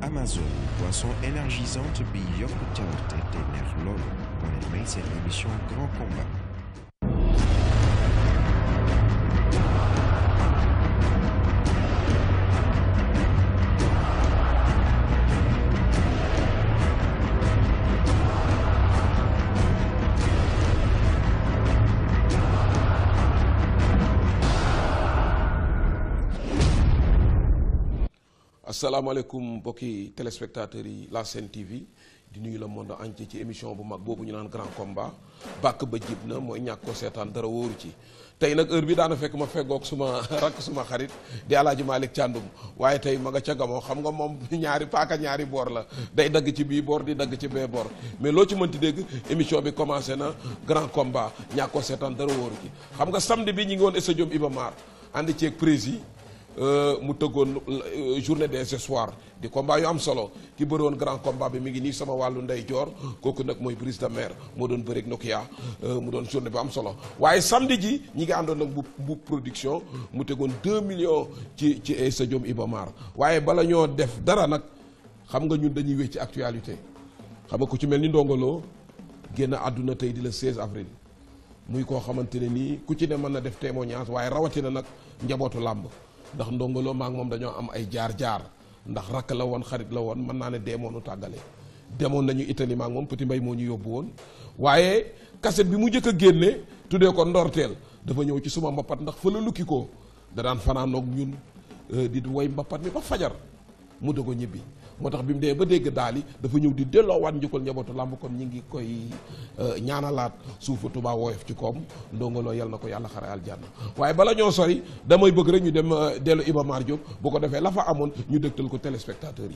Amazon boisson énergisante bi yokk cawarte te neex loolu moo leen may seen émission Grand Combat asalaamaaleykum mbokki téléspectateurs yi la Sen TV di nuyu le monde entier ci émission bu mag boobu ñu naan grand combat bàkk ba jib na mooy ñàkk ko seetaan dara wóoru ci tey nag heure bi daana fekk ma feggoog suma rakk suma xarit di alaaji Malick Thiandoum waaye tey ma nga ca gamoo xam nga moom ñaari paaka ñaari boor la day dagg ci bii boor di dagg ci bee boor mais loo ci mënti dégg émission bi commencé na grand combat ñàkk ko seetaan dara wóoru ci xam nga samedi bi ñu ngi woon stade Iba Mar ànd ceeg prési mu tëggoon journée des espoirs di combat yu am solo ki bëri woon grand combat bi mi ngi nii sama wàllu ndey joor kooku nag mooy brise de mer moo doon bëreeg Nokia mu doon journée bu am solo waaye samedi ji ñi ngi àndoon nag bu bu production mu tegoon 2 millions ci ci stadium Iba Mar waaye bala ñoo def dara nag xam nga ñun dañuy wéy ci actualité xam nga ku ci mel ni ndongoloo génn àdduna tey di le 16 avril muy koo xamante ne nii ku ci ne mën na def témoignage waaye rawatina nag njabootu làmb ndax ndongoloo maa ngi moom dañoo am ay jaar-jaar ndax rakk la woon xarit la woon mën naa ne deemoonu tàggale demoon nañu Italie maa ngi moom petit mbay moo ñu yóbbu woon waaye kaset bi mu njëkk a génne tuddee ko ndorteel dafa ñëw ci suma mbappat ndax fa la lukki ko da daan fanaanoog ñun di woy mbappat mi ba fajar mu dogo ñibbi moo tax bi mu dee ba dégg daal yi dafa ñëw di delloowaat njukkal njabootu làmb kon ñi ngi koy ñaanalaat suufu Tuubaa woyof ci koom ndongoloo yal na ko yàlla xare aljanna waaye bala ñoo sori damay bëgg rek ñu dem dellu Iba Mar Diop bu ko defee la fa amoon ñu dëgtal ko téléspectateurs yi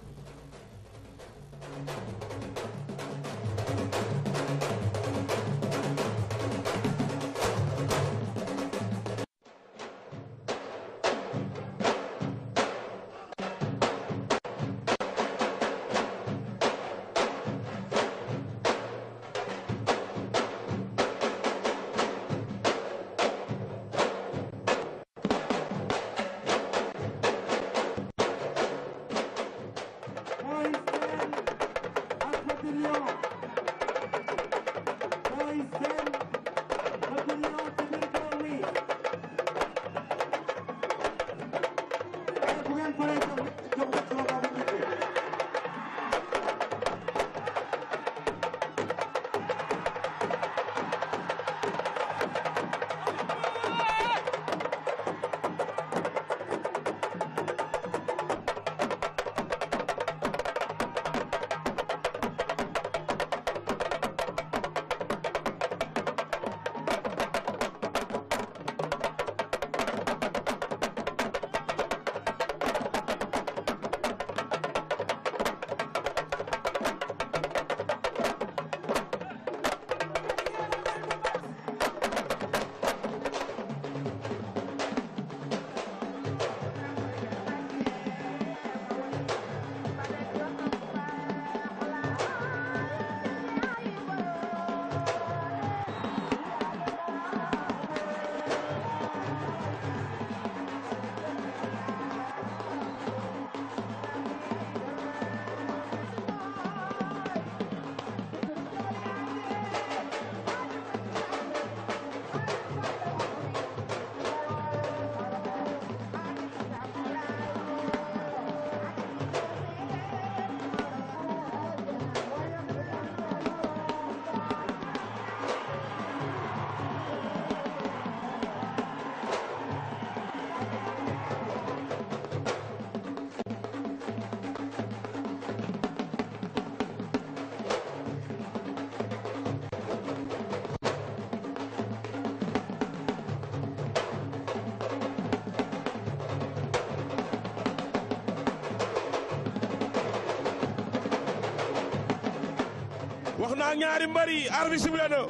wax naa ñaari mbari arbi sible na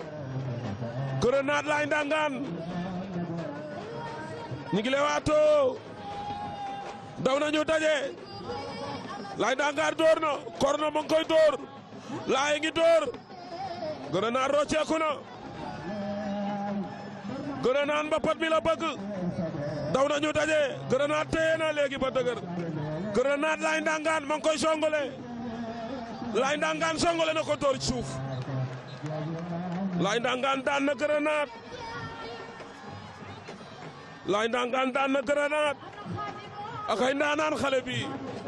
Grenade laay ndangaan ñu ngi lewaatoo daw nañu daje laay ndangaan door na korno mu ngi koy door laay ngi door Grenade rocceeku na Grenade mbapat mi la bëgg daw nañu daje Grenade téye na léegi ba dëgër grenade Laye Ndangaan ma ngi koy songole Laye Ndangaan songole na ko door ci suuf Laye Ndangaan daan na grenade Laye Ndangaan daan na grenade ak ay ndaanaan xale bi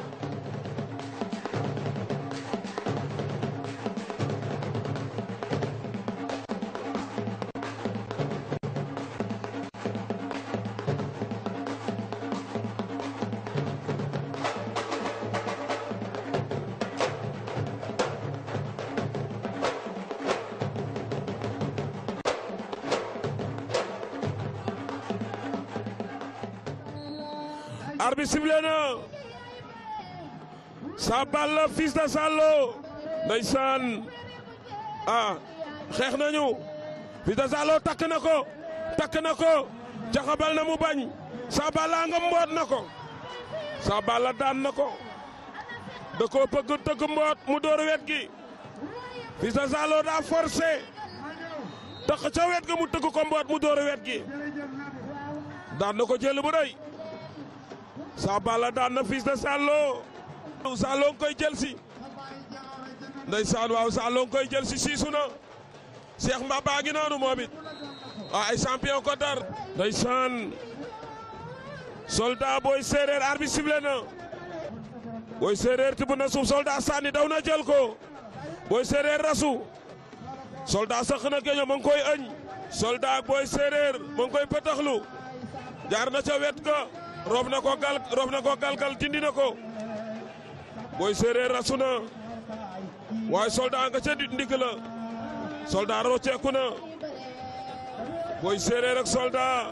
arbitre sifflé na Sa Balla fils de Zalo ndeysaan ah xeex nañu fils de Zalo takk na ko takk na ko jaxabal na mu bañ Sa Balla nga mboot na ko Sa Balla daan na ko da koo bëgg tëgg mboot mu door wet gi fils de Zalo daa forcé tax ca wet ga mu tëgg ko mboot mu door wet gi daan na ko jël bu rëy Sa Balla daan na fils de Zalo Zalo nga koy jël si ndeysaan waaw Zalo nga koy jël si siisu na Cheikh Mbaba ngi noonu moom it waaw ay champion ko dar ndeysaan soldat booy séeréer arbitre sifflé na booy séeréer tibb na suuf soldat sànni daw na jël ko booy séeréer rasu soldat sax na geño ma ngi koy ëñ soldat ak booy séeréer ma ngi koy pëtaxlu jaar na ca wet ga roof na ko gal roof na ko galgal dindi na ko booy séeréer rasu na waaye soldat nga ca ndigg la soldat rocceeku na booy séeréer ak soldat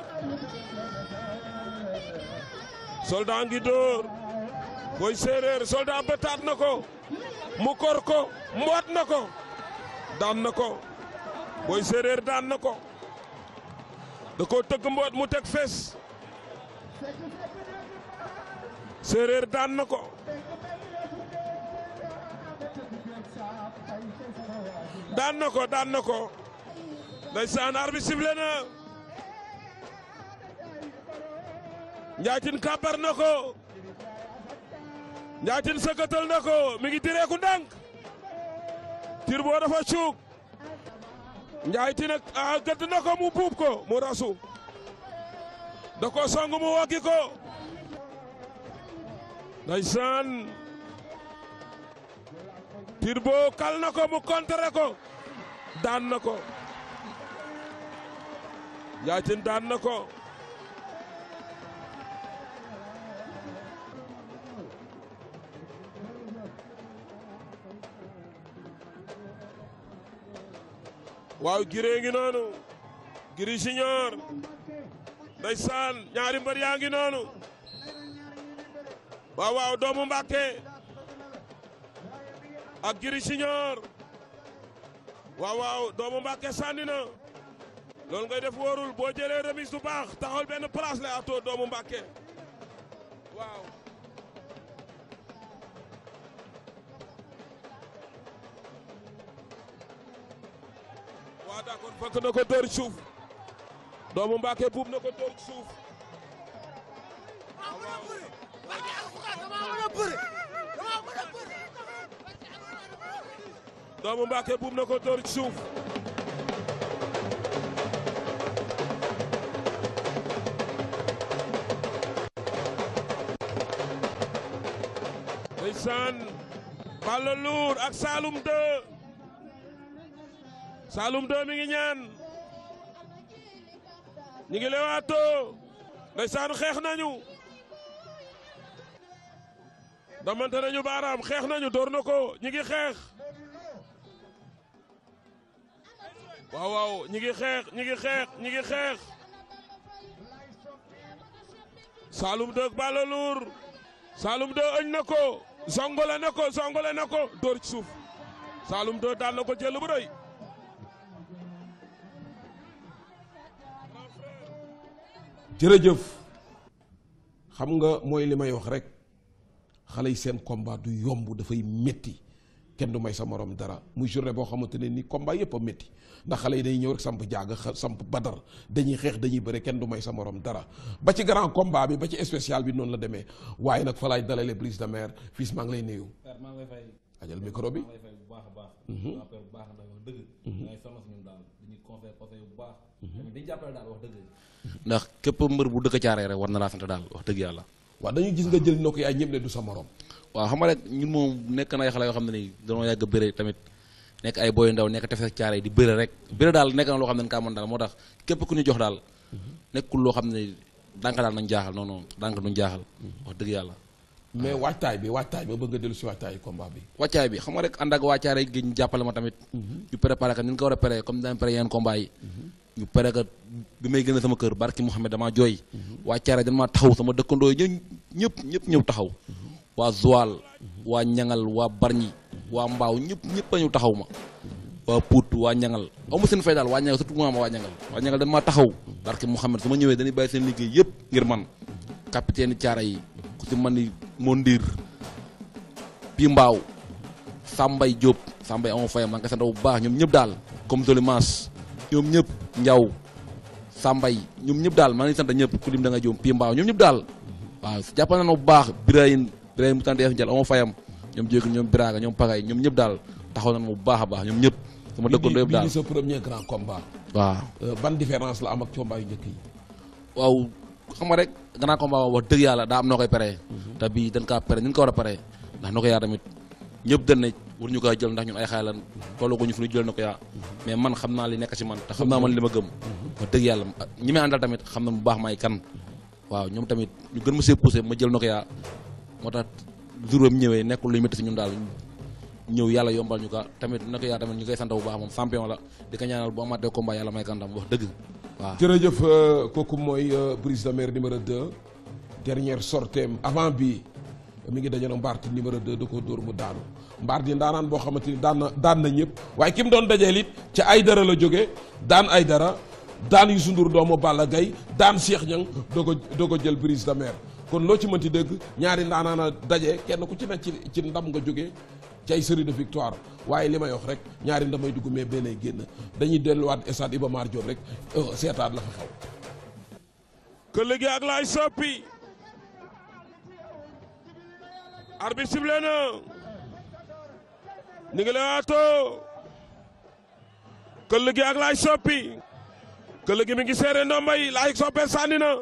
soldat ngi dóor booy séeréer soldat bëtaat na ko mu kor ko mboot na ko daan na ko booy séeréer daan na ko da ko tëgg mboot mu teg fes séeréer daan na ko daan na ko daan na ko ndeysaan arbitre sifflé na njaatin kàbbar na ko njaatin sëkkatal na ko mi ngi direeku ndànk tir boo dafa cuug njaatin ak a gëdd na ko mu buub ko mu rasu da ko song mu wokki ko ndeysaan tir boo kal na ko mu kontere ko daan na ko njaatin daan na ko waaw giree ngi noonu giri siñoor ndeysaan ñaari mbër yaa ngi noonu waaw waaw doomu Mbàkke ak giri siñoor waaw waaw doomu Mbàkke sànni na loolu ngay def wóorul boo jëlee remise du baax taxawal benn place la atoo doomu Mbàkke waaw waaw d'accord fekk na ko dóor ci suuf doomu Mbàkke buub na ko dóor ci suuf doomu Mbàkke buub na ko dóor ci suuf ndeysaan Balla Lour ak Saloum 2 Saloum 2 mi ngi ñaan ñi ngi lewaatoo ndeysaan xeex nañu damante nañu baaraam xeex nañu door na ko ñi ngi xeex waaw waaw ñi ngi xeex ñi ngi xeex ñi ngi xeex Saloum 2 ak Balla Lour Saloum 2 ëñ na ko zongole na ko zongole na ko door ci suuf Saloum 2 daan na ko jël bu rëy jërëjëf xam nga mooy li may wax rek xale yi seen combat du yomb dafay métti kenn du may sa morom dara muy journée boo xamante ne ni combat yëpp a métti ndax xale yi dañuy ñëw rek samp jaaga xa- samp badar dañuy xeex dañuy bëre kenn du may sa morom dara ba ci grand combat bi ba ci spécial bi noonu la demee waaye nag fa laay dalale brise de mer fils maa ngi lay nuyu père maa ngi lay fay ajal micro bi maa ngi lay fay bu baax a baax waa père bu baax ndax wax dëgg dangay sonn si ñun daal dañuy conseil conseil bu baax tamit dañu jàppale daal wax dëgg ndax képp mbër bu dëkk caaree rek war na laa sant daal wax dëgg yàlla waaw dañuy gis nga jël nokk yaay ñëpp ne du sa morom waaw xam nga rek ñun moom nekk na ay xale yoo xam ne nii dañoo yàgg bëre tamit nekk ay boy ndaw nekk tefes caare di bëre rek bëre daal nekk na loo xam ne kaa mën daal moo tax képp ku ñu jox daal nekkul loo xam ne dànk daal nañ jaaxal non non dànk duñ jaaxal wax dëgg yàlla mais waajtaay bi waajtaay ba bëgg nga dellu si waajtaayu combat bi wàccaay bi xam nga rek ànd ak waa caare gi ñu jàppale ma tamit ñu préparé ka ni ñu ko war a pare comme daan pare yeneen combat yi ñu pare ka bi may gën a sama kër barki Mouhamed damaa jooy waa caare dañ maa taxaw sama dëkkandoo yi ñë- ñëpp ñëpp ñëw taxaw waa Joal waa ñangal waa Barñi waa Mbaaw ñëpp ñëpp a ñëw taxaw ma waa Pout waa ñangal aw ma seen fay daal waa ñangal surtout ma waa ñangal waa ñangal dañ maa taxaw barki Mouhamed su ma ñëwee dañuy bàyyi seen liggéey yëpp ngir man capitaine caare yi ku ci man ni Mondir Pi Mbaaw Sambay Diop Sambay amoo fayam maa ngi koy sant bu baax ñoom ñëpp daal comme Dolimas ñoom ñëpp Njaw Sambay ñoom ñëpp daal maa ngi sant ñëpp ku lim da nga jóom Pi Mbaaw ñoom ñëpp daal waaw jàppal na bu baax Birahim Birahim mu tànn Ndiaye amoo fayam ñoom Jéegu ñoom Biraga ñoom Pagay ñoom ñëpp daal taxaw nañ bu baax a baax ñoom ñëpp sama dëkkandoo yëpp bii daal di sa premier grand combat waaw Euh, ban différence la am ak combat yu njëkk yi waaw xam nga rek grand combat wax dëgg yàlla daa am noo koy paree te bii dañ kaa pare ni ñu ko war a paree ndax noo ko yaa tamit ñëpp dañ ne war ñu koy jël ndax ñun ay xaay lan tolloo ko ñu fu ñu jël na ko yaa mais man xam naa li nekk ci man te xam naa man li ma gëm wax dëgg yàlla ñi may àndal tamit xam na bu baax may kan waaw ñoom tamit ñu gën ma see poussé ma jël na ko yaa moo tax jour ba mu ñëwee nekkul lu ñu métti si ñun daal ñëw yàlla yombal ñu ko tamit na ko yaa tamit ñu koy sant bu baax moom champion la di ko ñaanal bu amaatee combat yàlla may kan ndam wax dëgg waaw jërëjëf euh, kooku mooy euh, brise de mer numéro 2 dernière sorteem avant bi mi ngi dajale mbaarti numéro 2 da ko dóor mu daanu mbaarti ndaanaan boo xamante ni daan na daan na ñëpp waaye ki mu doon dajeel it ci ay dara la jóge daan ay dara daan Youssou Ndour doomu Balla Gaye daan Cheikh Niang doo ko doo ko jël brise de mer kon loo ci mënti dégg ñaari ndaanaan a daje kenn ku ci nekk ci ci ndam nga jóge ci ay série de victoire waaye li may wax rek ñaari ndamay dugg mais benn ay génn dañuy delluwaat stade Iba Mar Diop rek euh, seetaat la fa xaw këll gi ak laay soppi arbitre sifflé na ni ngi lewaatoo këll gi ak laay soppi këll gi mi ngi seere ndombay laay soppe sànni na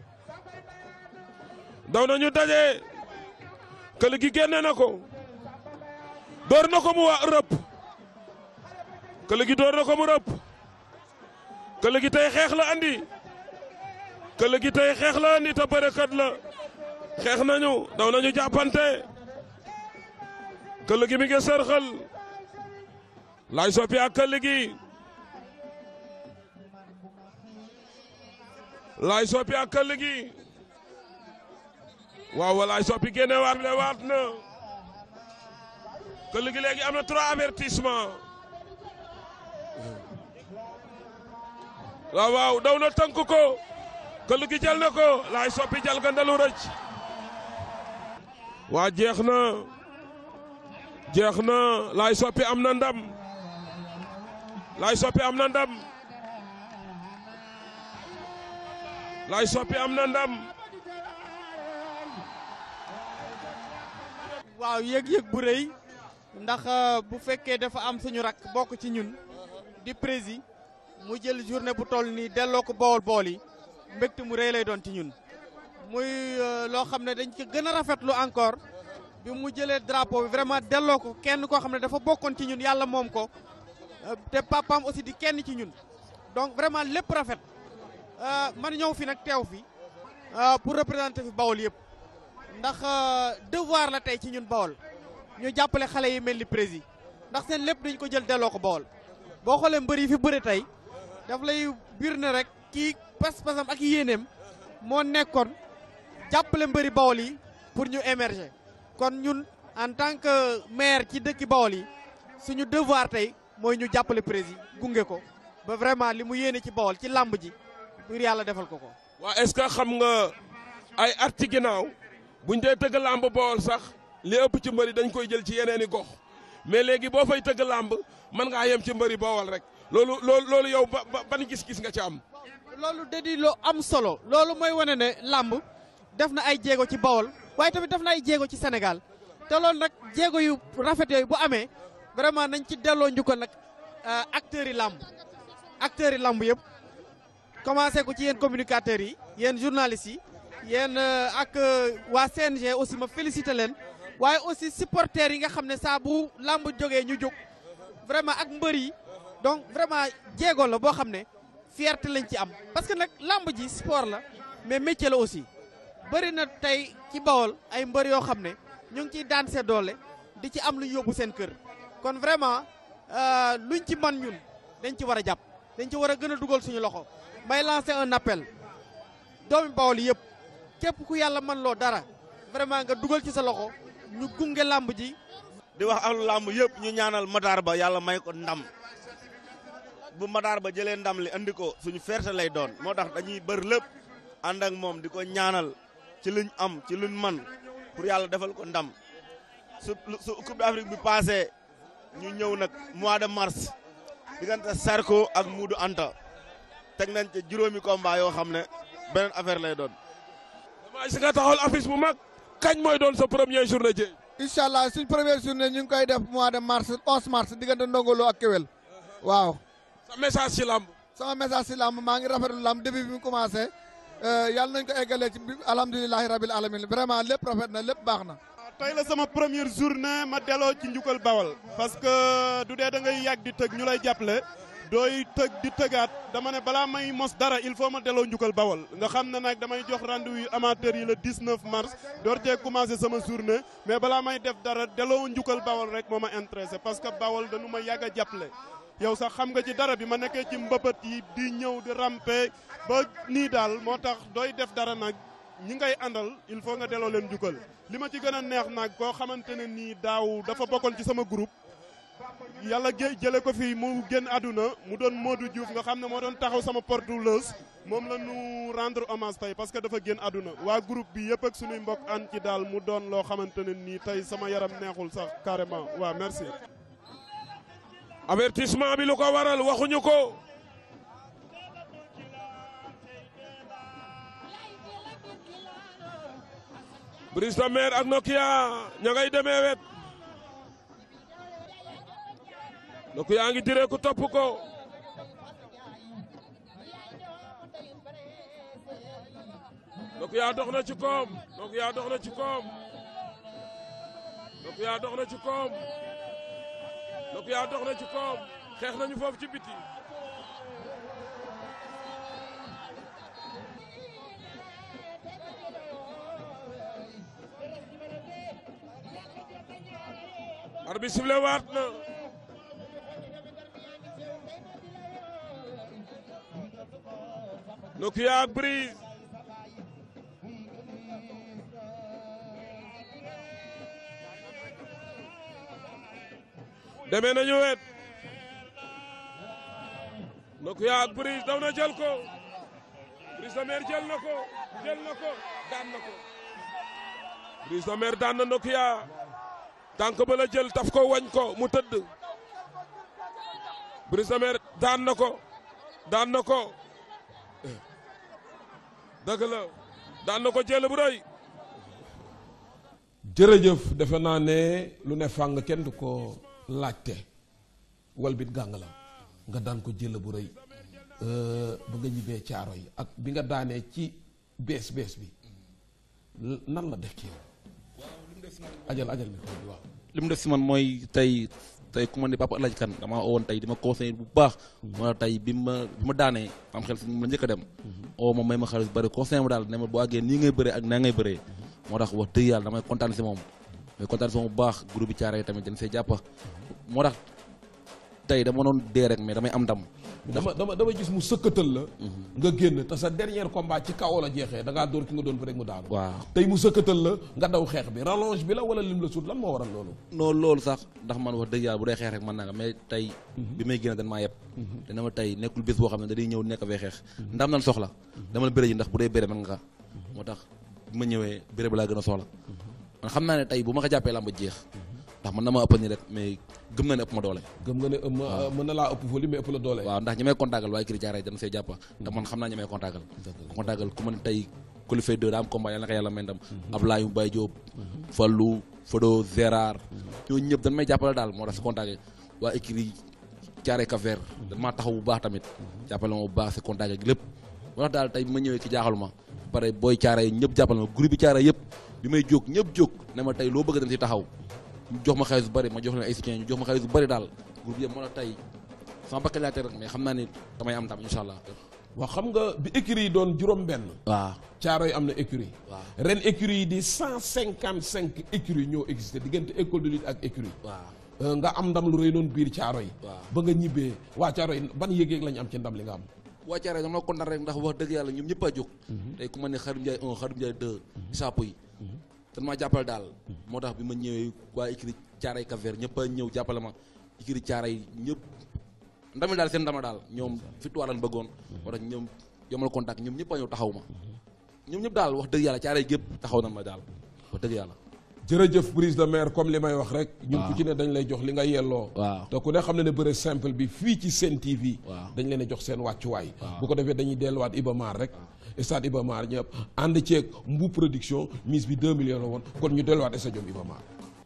daw nañu daje këll gi génne na ko door na ko mu wa rëpp këll gi door na ko mu rëpp këll gi tey xeex la andi këll gi tey xeex la andi te bërëkat la xeex nañu daw nañu jàppante këll gi mi ngi sërxal laay soppi ak këll gi laay soppi ak këll gi waaw laay soppi génne waat le waat na këll gi léegi am na trois avertissement waaw waaw daw na tënk ko këll gi jël na ko laay soppi jël gandalu rëcc waa jeex na jeex na laay soppi am na ndam laay soppi am na ndam laay soppi am na ndam waaw yëg-yëg bu rëy ndax euh, bu fekkee dafa am suñu rak bokk ci ñun di prési mu jël journée bu toll nii delloo ko bool bool yi mbégte mu rëy lay doon ci ñun muy euh, loo xam ne dañ ko gën a rafetlu encore bi mu jëlee drapeau bi vraiment delloo ko kenn koo xam ne dafa bokkoon ci ñun yàlla moom ko euh, te papaam aussi di kenn ci ñun donc vraiment lépp rafet euh, man ñëw fi nag teew fi euh, pour représenter fi Bawol yëpp ndax euh, devoir la tey ci ñun Bawol ñu jàppale xale yi mel ni prési ndax seen lépp dañ ko jël delloo ko Bawol boo xoolee mbër yi fi bëre tey daf lay biir ne rek kii pas-pasam ak yéeneem moo nekkoon jàppale mbëri Bawol yi pour ñu émerger kon ñun en tant que maire ci dëkki Bawol yi suñu devoir tey mooy ñu jàppale prési gunge ko ba vraiment li mu yéene ci Bawol ci làmb ji pour yàlla defal ko ko. waa est-ce que xam nga ay at ci ginnaaw buñ dee tëgg làmb bool sax li ëpp ci mbëri dañ koy jël ci yeneeni gox mais léegi boo fay tëgg làmb mën ngaa yem ci mbëri boowal rek loolu loolu loolu yow ba ba- ban gis-gis nga ci am. loolu da di lu am solo loolu mooy wane ne làmb def na ay jéego ci Bawol waaye tamit def na ay jéego ci Sénégal te loolu nag jéego yu rafet yooyu bu amee vraiment nañ ci delloo njukkal nag euh, acteurs yi làmb acteurs yi làmb yëpp commencé ko ci yéen communicateurs yi yéen journalistes yi yéen euh, ak euh, waa CNG aussi ma félicité leen waaye aussi supporters yi nga xam ne saa bu làmb jógee ñu jóg vraiment ak mbër yi donc vraiment jéego la boo xam ne fierté lañ ci am parce que nag làmb ji sport la mais métier la aussi bëri na tey ci Bawol ay mbër yoo xam ne ñu ngi ciy daan see doole di ci am lu ñu yóbbu seen kër kon vraiment euh, luñ ci man ñun dañ ci war a jàpp dañ ci war a gën a dugal suñu loxo may lancer un appel doomi Bawol yëpp képp ku yàlla man loo dara vraiment nga dugal ci sa loxo ñu gunge làmb ji di wax ahlu làmb yëpp ñu ñaanal Matar Ba yàlla may ko ndam bu Matar Ba jëlee ndam li andi ko suñu fierté lay doon moo tax dañuy bër lépp ànd ak moom di ko ñaanal ci luñ am ci luñ man pour yàlla defal ko ndam su su Coupe d'Afrique bi passé ñu ñëw nag mois de mars diggante Sarko ak Moodu Anta teg nañ ca juróomi combat yoo xam ne beneen affaire lay doon. damaa si nga taxawal affiche bu mag kañ mooy doon sa premier journée ji. incha allah suñ première journée ñu ngi koy def mois de mars 11 mars diggante ndongolo ak kéwél waaw sa message ci làmb. sama message si lamb maa ngi rafetlu lamb depuis bi mu commencé yàlla nañ ko eggalee ci bi alhamdulilahi rabil alamin vraiment lépp rafet na lépp baax na tey la sama première journée ma delloo ci njukkal bawal parce que du dee da ngay yàgg di tëg ñu lay jàppale dooy tëg di tëgaat dama ne balaa may mos dara il faut ma delloo njukkal bawal nga xam ne nag damay jox rendez-vous yu amateurs yi le 19 mars door cee commencé sama journée mais balaa may def dara delloo njukkal bawal rek moo ma intéressé parce que bawal dañu ma yàgg a jàppale yow sax xam nga ci dara bi ma nekkee ci mbëbët yi di ñëw di rampe ba nii daal moo tax dooy def dara nag ñi ngay àndal il faut nga delloo leen njukkal li ma ci gën a neex nag koo xamante ne nii daaw dafa bokkoon ci sama groupe yàlla gé jële ko fi mu génn àdduna mu doon Modou Diouf nga xam ne moo doon taxaw sama porte-voleuse moom la ñu rendre hommage tey parce que dafa génn àdduna waa groupe bi yëpp ak suñuy mbokk an ci daal mu doon loo xamante ne nii tey sama yaram neexul sax carrément waaw merci avertissement bi lu ko waral waxuñu ko. Brise de Mer ak Nokia ña ngay demee wet. Nokia ngi diree ku topp ko. Nokia dox na ci koom Nokia dox na ci koom Nokia dox na ci koom. Nokia dox na ci koom xeex nañu foofu ci biti. arbitre sifflé waat na. Nokia ak Brise. demee nañu wet Nokia ak Brise daw na jël ko Brise de Mer jël na ko jël na ko daan na ko Brise de Mer daan na Nokia tànk ba la jël taf ko wañ ko mu tëdd Brise de Mer daan na ko daan na ko dëgg la daan na ko jël bu rëy jërëjëf defe naa ne lu ne fàng kenn du ko laajte wal bit gàng la nga daan ko jël bu rëy ba nga ñibbee caaro yi ak bi nga daanee ci bees bees bi nan la def ci yow ajal ajal mi bi waaw li mu def si man mooy tey tey ku ma ne papa Alaaji Kan damaa woon tey di ma conseillé bu baax moo tax tey bi ma bi ma daanee am xel si ma njëkk a dem oo ma may ma xaalis bu bëri conseillé ma daal ne ma boo àggee nii ngay bëree ak naa ngay bëree moo tax wax dëgg yàlla damay kontaan si moom mais kontaan si moom bu baax groupe bi caare yi tamit dañ see jàppa moo tax tey dama doon dee rek mais damay am ndam dama dama dama gis mu sëkkatal la nga génn te sa dernier combat ci kaw la jeexee da ngaa dóor ki nga doon bu rek mu daanu waaw tey mu sëkkatal la nga daw xeex bi rallonge bi la wala lim la suut lan moo waral loolu non loolu sax ndax man wax dëgg yàlla bu dee xeex rek man naa nga mais tey bi may génn dañ maa yeb dana ma tey nekkul bés boo xam ne dañuy ñëw nekk fee xeex ndam nan soxla dama la bëre ji ndax bu dee bëre man nga moo tax bi ma ñëwee bëre bi laa gën a soxla man xam naa ne tey bu ma ko jàppee làmb jeex ndax mën na ma ëpp nii rek mais gëm na ne ëpp ma doole gëm nga ne ëmm mën na laa ëpp volume mais ëpp la doole waaw ndax ñi may contactal waaye kiri caaray dañ see jàpp ndax man xam naa ñi may contactal contactal ku man tey qualifié deux daa am combat yàlla na ko yàlla may ndam Ablaye Mbaye Diop Fallou Fodo Gérard ñooñu ñëpp dañ may jàppale daal moo tax si contacté waa écrit caaray Cap-Vert dañ maa taxaw bu baax tamit jàppale ma bu baax si contacté gi lépp moo tax daal tey bi ma ñëwee ci jaaxalu ma pare booy caaray ñëpp jàppale ma groupe bi caaray yëpp bi may jóg ñëpp jóg ne ma tey loo bëgg dañ si taxaw ñu jox ma xaalis bu bëri ma jox leen ay soutien ñu jox ma xaalis bu bëri daal groupe yëpp moo tax tey sama bakkan laa teg rek mais xam naa ni damay am tam incha allah waaw xam nga bi écurie yi doon juróom benn waaw caaro yi am na écurie waaw ren écurie yi di cent cinquante cinq écurie ñoo existé diggante école de lutte ak écurie waaw Euh, nga am ndam lu rëy noonu biir caaro yi waaw. ba nga ñibbee waa caaro yi ban yëg-yëg lañu am ci ndam li nga am waa Thiaré dama kontaan rek ndax wax dëgg yàlla ñoom ñëpp a jóg tey ku ma ne Xarim Ndiaye 1 Xarim Ndiaye 2 saapo yi dañ maa jàppale daal moo tax bi ma ñëwee waa écrit Thiaré Cap-Vert ñëpp a ñëw jàppale ma écrit Thiaré yi ñëpp ndami daal seen ndama daal ñoom victoire lañ bëggoon moo tax ñoom yomal contact ñoom ñëpp a ñëw taxaw ma ñoom ñëpp daal wax dëgg yàlla Thiaré yi gépp taxaw na ma daal wax dëgg yàlla jërëjëf prise de maire comme li may wax rek ñun ku ci ne dañ lay jox li nga yelloo waaw te ku ne xam ne ne bëre simple bi fii ci Sen TV Waaw. dañ leen a jox seen wàccuwaay Waaw. bu ko defee dañuy delluwaat Iba Mar rek stade Iba Mar ñëpp ànd ceeg mbu production mise bi 2 millions la woon kon ñu delluwaat stade Iba Mar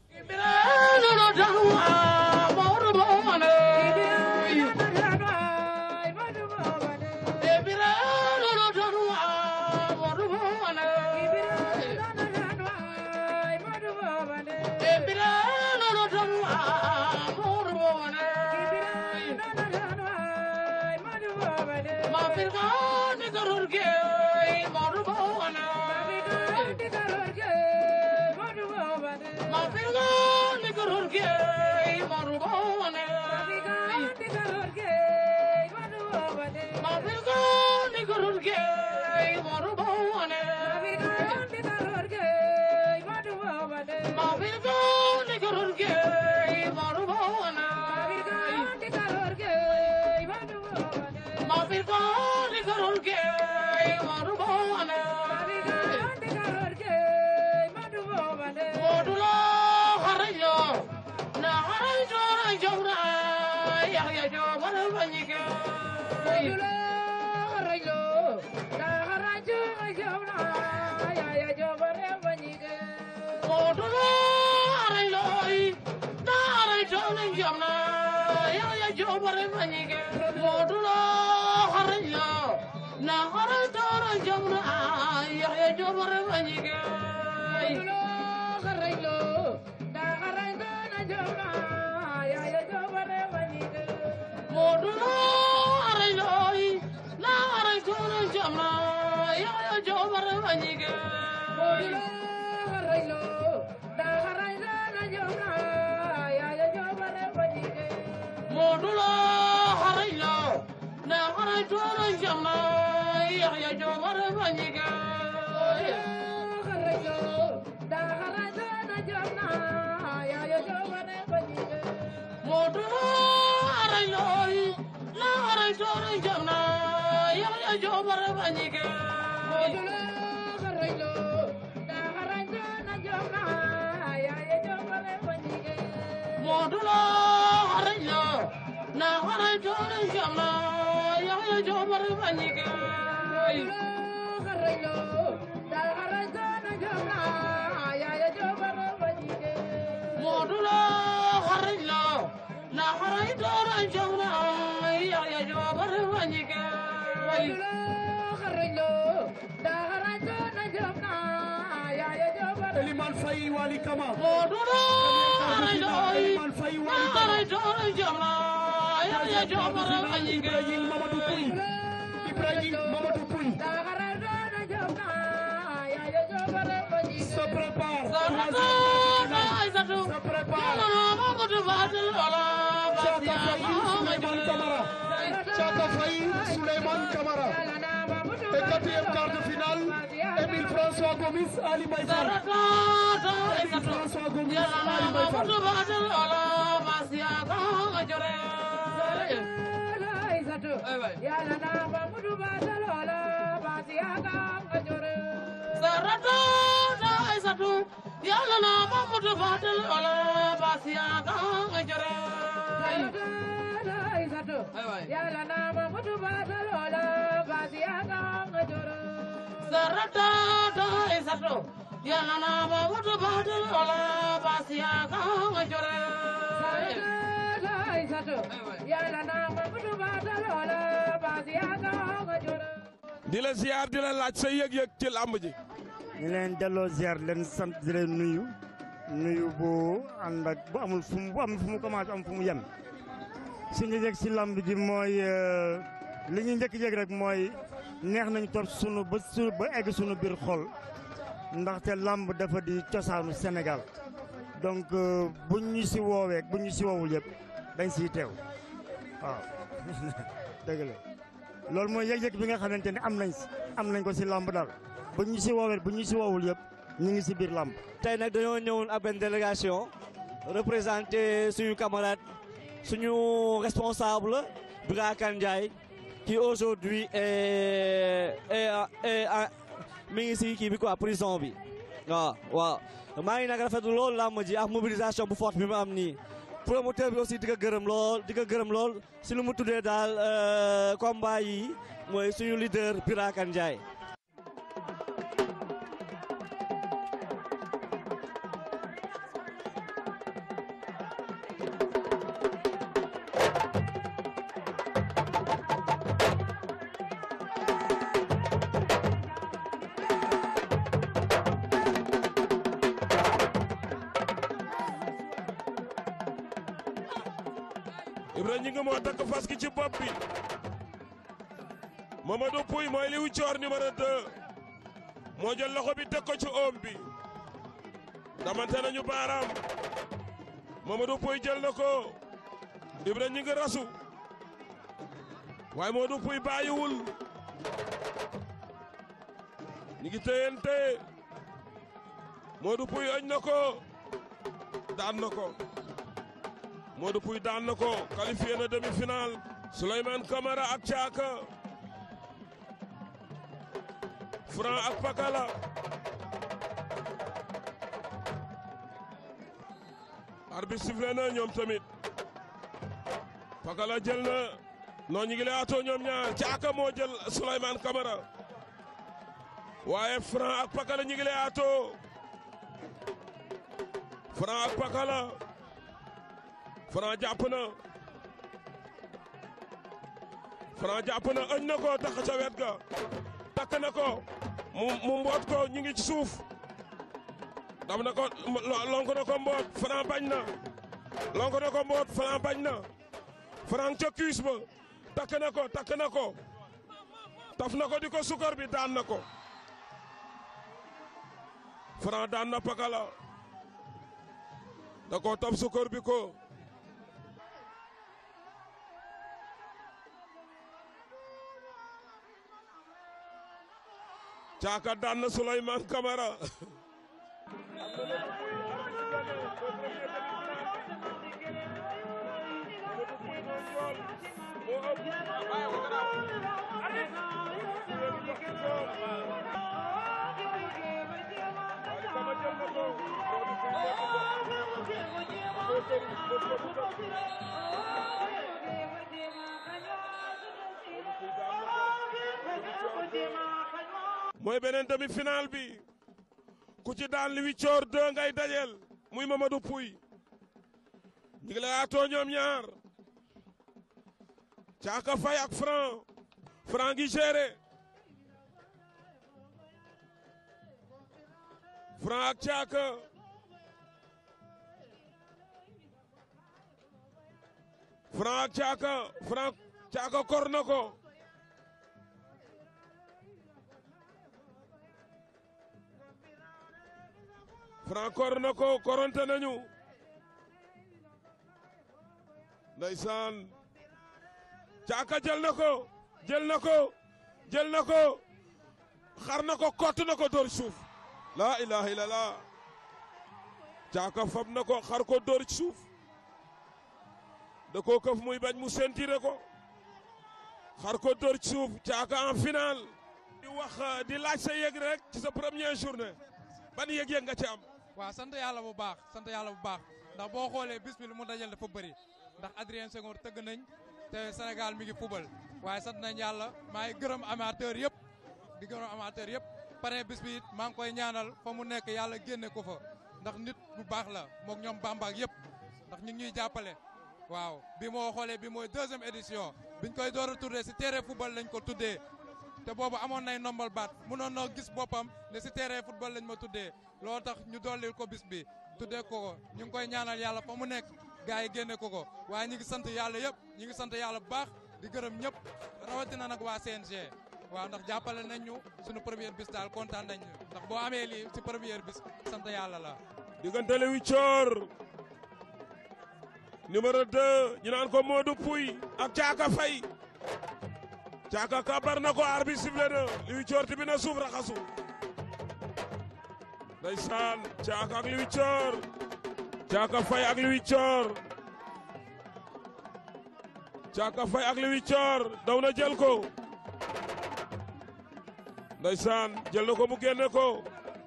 Eliman Faye Wali Kama Ibrahim Mamadou Pouy Ibrahim Mamadou Pouy se prépare se prépare Chaka Faye Souleymane Kamara et quatrième quart de finale Émile François Gomis Ali Mbaye Fall Émile François Gomis Ali Mbaye Fall yàlla na Mamadou Fadel wala Basia nga jore yàlla na Mamadou Fadel wala Basia nga jore sarata ta isato yàlla na Mamadou Fadel wala Basia nga jore yàlla na Mamadou Fadel wala Basia nga jore di la ziar di la laaj sa yëg-yëg ci làmb ji ñu leen delloo ziar leen sant di leen nuyu nuyu bu ànd ak bu amul fu mu bu am fu mu commencé am fu mu yem suñu yëg si lamb ji mooy li ñu njëkk yëg rek mooy neex nañu topp sunu ba su ba egg sunu biir xol ndaxte lamb dafa di cosaanu Sénégal donc buñ ñu si woowee buñ ñu si woowul yëpp dañ siy teew waaw dëgg la loolu mooy yëg-yëg bi nga xamante ne am nañ si am nañ ko si lamb daal. bu ñu si woowee bu ñu si woowul yëpp ñu ngi si biir làmb tey nag dañoo ñëwoon ak benn délégation représenté suñu camarade suñu responsable Birakan Ndiaye qui aujourd'hui est est mi ngi si kii bi quoi prison bi waaw waaw maa ngi nag rafetlu lool làmb ji ak mobilisation bu forte bi mu am nii promoteur bi aussi di ko gërëm lool di ko gërëm lool si lu mu tuddee daal combat yi mooy suñu leader Birakan Ndiaye Ibra ñi ngi moo takk fas gi ci bopp bi Mamadou Pouy mooy liw coor numéro 2 moo jël loxo bi teg ko ci oom bi damante nañu baaraam Mamadou Pouy jël na ko Ibra ñi ngi rasu waaye Mamadou Pouy bàyyiwul ñi ngi téyante Mamadou Pouy ëñ na ko daan na ko Modou Pouy daan na ko qualifié na demi-finale Souleymane Camara ak Caaka Franc ak Pakala arbitre sifflé na ñoom tamit Pakala jël na noo ñu ngi lay atoo ñoom ñaar Caaka moo jël Souleymane Camara waaye Franc ak Pakala ñu ngi lay atoo Franc ak Pakala Franc jàpp na Franc jàpp na ëñ na ko tax ca wet ga takk na ko mu mu mboot ko ñu ngi ci suuf dam na ko lonk na ko mboot Franc bañ na lonk na ko mboot Franc bañ na Franc ca cuisse ba takk na ko takk na ko taf na ko di ko sukar bi daan na ko Franc daan na Pakala da ko taf sukar bi ko Caaka daan na Souleymane Camara mooy beneen demi-finale bi ku ci daan li wiccoor deux ngay dajeel muy Mamadou Pouy ñu ngi lay atoo ñoom ñaar Caaka Fay ak Franc Franc gi géré Franc ak Caaka Franc ak Caaka Franc Caaka kor na ko Franc kor na ko koronte nañu ndeysaan caaka jël na ko jël na ko jël na ko xar na ko kott na ko dóor suuf laa ilaha illallah caaka fab na ko xar ko dóor ci suuf da koo këf muy bañ mu sentiré ko xar ko dóor ci suuf caaka en finale di wax di laaj sa yëg rek ci sa première journée ban yëg-yëg nga ci am waaw sant yàlla bu baax sant yàlla bu baax ndax boo xoolee bis bi lu mu dajal dafa bëri ndax Adrien Senghor tëgg nañ te Sénégal mi ngi fubal waaye sant nañ yàlla maa ngi gërëm amateur yëpp di gërëm amateur yëpp pare bis bi it maa ngi koy ñaanal fa mu nekk yàlla génne ko fa ndax nit bu baax la mook ñoom bambaak yëpp ndax ñu ngi ñuy jàppale waaw bi moo xoolee bi mooy deuxième édition biñ koy door a tuddee si terrain football lañ ko tuddee te boobu amoon nay nombal baat mënoon na gis boppam ne si terrain football lañ ma tuddee loolu tax ñu dollil ko bis bi tuddee ko ko ñu ngi koy ñaanal yàlla fa mu nekk gars yi génne ko ko waaye ñu ngi sant yàlla yëpp ñu ngi sant yàlla bu baax di gërëm ñëpp rawatina nag waa CNG waaw ndax jàppale nañ ñu suñu première bis daal kontaan nañ ñu ndax boo amee lii si première bis sant yàlla la. diggante Léwi Coor numéro 2 ñu naan ko Modou Pouy ak Caaka Fay Caaka kabar na ko arbitre sifflé na Léwi Coor tibi na suuf raxasu ndeysaan Caaka ak Léwi Coor Caaka Fay ak Léwi Coor Caaka Fay ak Léwi Coor daw na jël ko ndeysaan jël na ko mu génne ko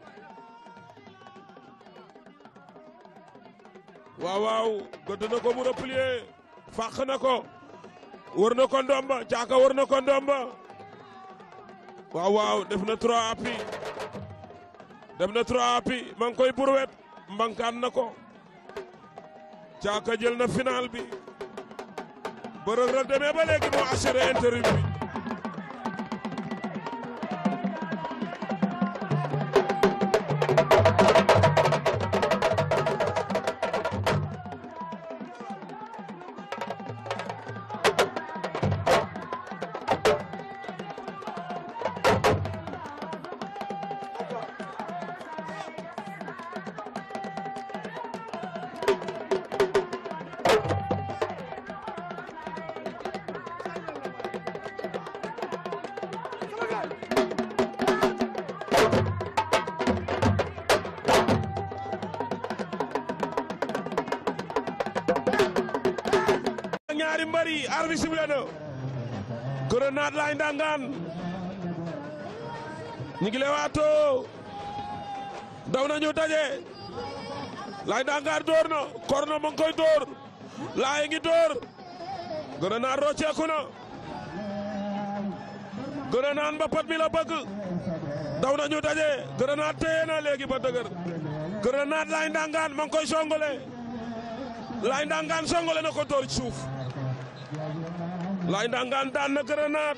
waaw waaw gëdd na ko mu replier fàq na ko wër na ko ndomba caaka wër na ko ndomba waaw waaw def na trois appuis def na trois appuis ma ngi koy burwet mbankaan na ko caaka jël na final bi ba Reug Reug demee ba léegi moo assuré intérim bi ñaari mbari arbi sible na grenade lay ndangaan ñu ngi lewaatoo daw nañu daje lay ndangaan door na korno mo ngi koy door laay ngi door grenade rocceeku na grenade mbapat mi la bëgg daw nañu daje grenade téye na léegi ba dëgër grenade lay ndangaan mo ngi koy songole lay ndangaan songole na ko door ci suuf Laay Ndangaan daan na grenade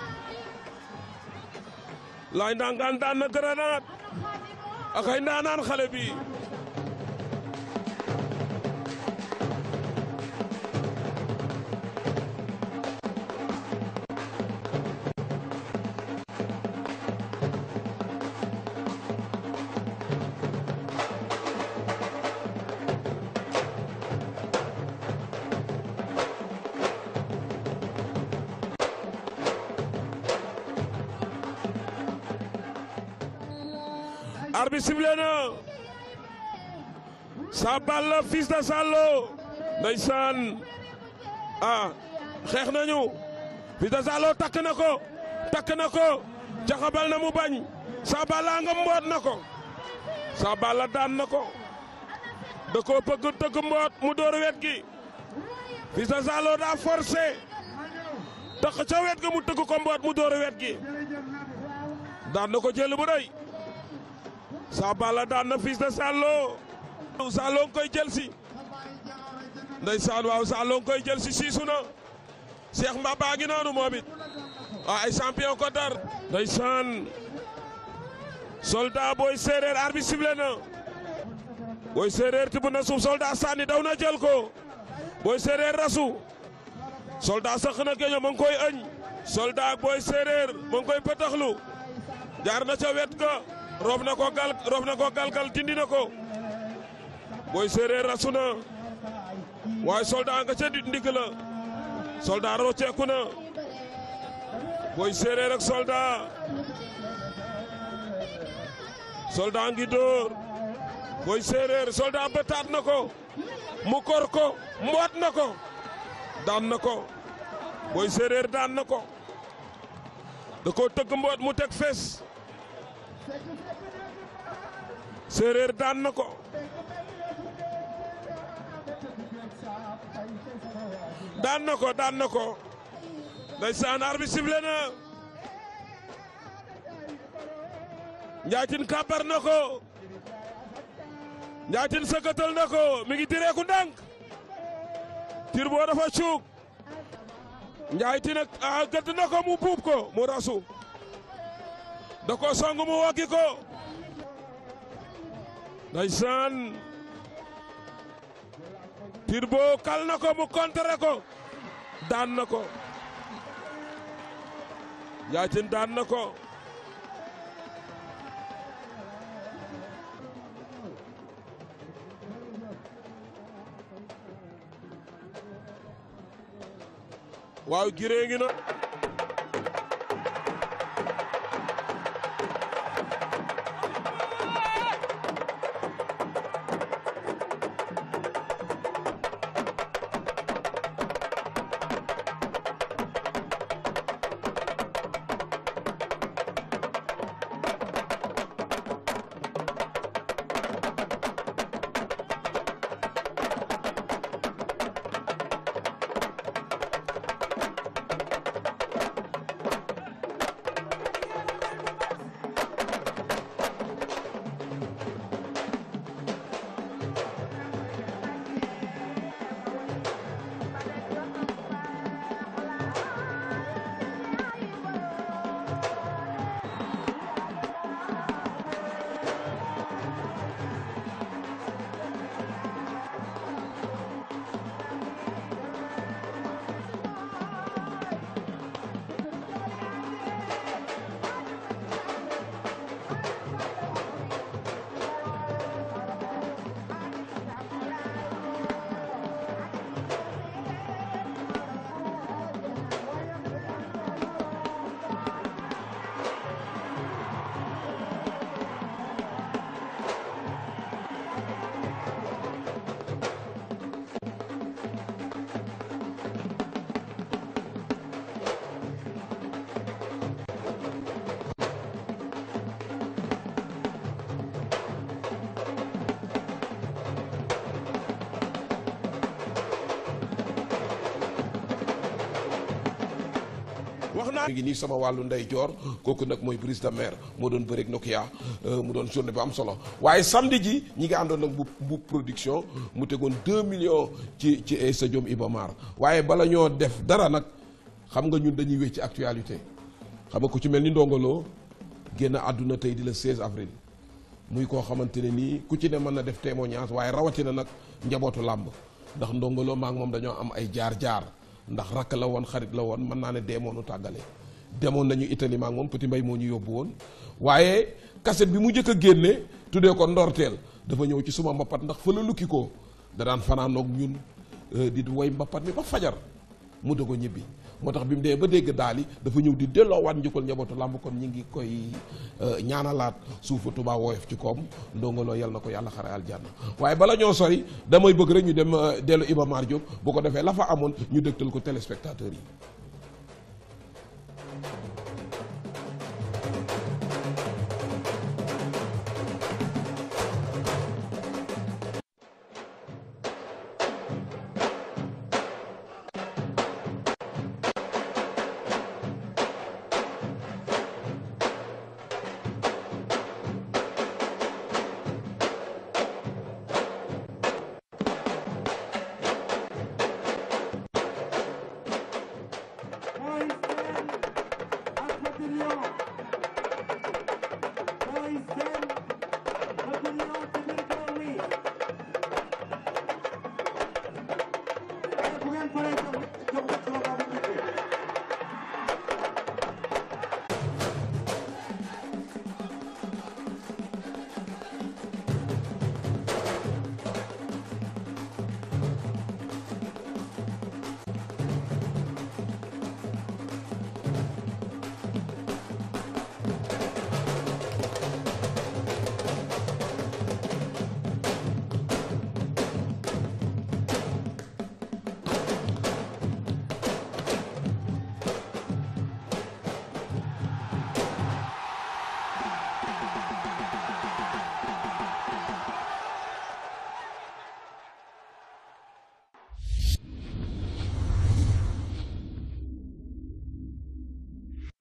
Laay Ndangaan daan na grenade ak ay ndaanaan xale bi arbitre sifflé na Sa Balla fils de Zalo ndeysaan ah xeex nañu fils de Zalo takk na ko takk na ko jaxabal na mu bañ Sa Balla nga mboot na ko Sa Balla daan na ko da koo bëgg tëgg mboot mu door wet gi fils de Zalo daa forcé tax ca wet ga mu tëgg ko mboot mu door wet gi daan na ko jël bu rëy Sa Balla daan na fils de Zalo Zalo nga koy jël si ndeysaan waaw Zalo nga koy jël si siisu na Cheikh Mbaba ngi noonu moom it ay champion ko dar ndeysaan soldat booy séeréer arbitre sifflé na booy séeréer tibb na suuf soldat sànni daw na jël ko booy séeréer rasu soldat sax na geño ma ngi koy ëñ soldat ak booy séeréer ma ngi koy pëtaxlu jaar na ca wet ga roof na ko gal roof na ko galgal dindi na ko booy séeréer rasu na waaye soldat nga ca ndigg la soldat rocceeku na booy séeréer ak soldat soldat ngi dóor booy séeréer soldat bëtaat na ko mu kor ko mboot na ko daan na ko booy séeréer daan na ko da ko tëgg mboot mu teg fes séeréer daan na ko daan na ko daan na ko ndeysaan arbi sifflé na njaatin kàbbar na ko njaatin sëkkatal na ko mi ngi direeku ndànk tir boo dafa cuug njaatin ak a gëdd na ko mu buub ko mu rasu da ko song mu wokki ko ndeysaan tir boo kal na ko mu kontere ko daan na ko njaatin daan na ko waaw giree ngi na wax naa mi ngi nii sama wàllu ndey joor kooku nag mooy brise de mer moo doon bëreeg Nokia mu doon journée bu am solo waaye samedi ji ñi ngi àndoon nag bu bu production mu tegoon 2 millions ci ci stadium Iba Mar waaye bala ñoo def dara nag xam nga ñun dañuy wécc ci actualité xam nga ku ci mel ni ndongoloo génn àdduna tey di le 16 avril muy koo xamante ne nii ku ci ne mën na def témoignage waaye rawatina nag njabootu làmb ndax ndongoloo maa ngi moom dañoo am ay jaar-jaar ndax rakk la woon xarit la woon mën naa ne deemoonu tàggale demoon nañu Italie maak moom Petit Mbay moo ñu yóbbu woon waaye cassette bi mu njëkk a génne tuddee ko ndorteel dafa ñëw ci suma mbappat ndax fa la lukki ko da daan fanaanoog ñun di woy mbappat mi ba fajar mu dogo ñibbi moo tax bi mu dee ba dégg daal yi dafa ñëw di delloowaat njukkal njabootu làmb kon ñi ngi koy ñaanalaat suufu Tuubaa woyof ci koom ndongoloo yal na ko yàlla xare aljanna waaye bala ñoo sori damay bëgg rek ñu dem dellu Iba Mar Diop bu ko defee la fa amoon ñu dëgtal ko téléspectateurs yi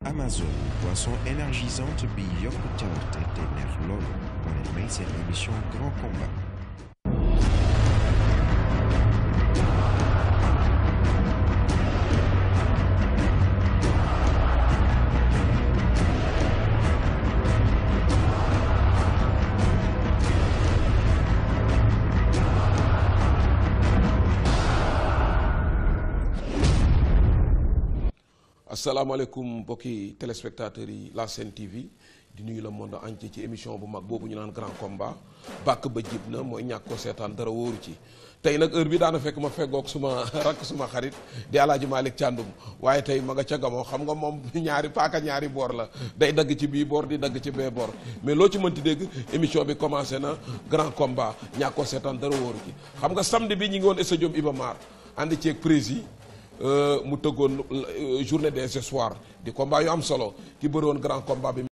Amazon boisson énergisante bi yokk cawarte te neex loolu moo leen may seen émission grand combat asalaamaaleykum mbokki téléspectateurs yi la Sen TV di nuyu le monde entier ci émission bu mag boobu ñu naan grand combat bàkk ba jib na mooy ñàkk ko seetaan dara wóoru ci tey nag heure bi daana fekk ma feggoog suma rakk suma xarit di alaaji Malick Thiandoum waaye tey ma nga ca gamoo xam nga moom ñaari paaka ñaari boor la day dagg ci bii boor di dagg ci bee boor mais loo ci mënti dégg émission bi commencé na grand combat ñàkk ko seetaan dara wóoru ci xam nga samedi bi ñu ngi woon stade Iba Mar ànd ceeg prési mu tëggoon journée des espoirs di combat yu am solo ki bëri woon grand combat bi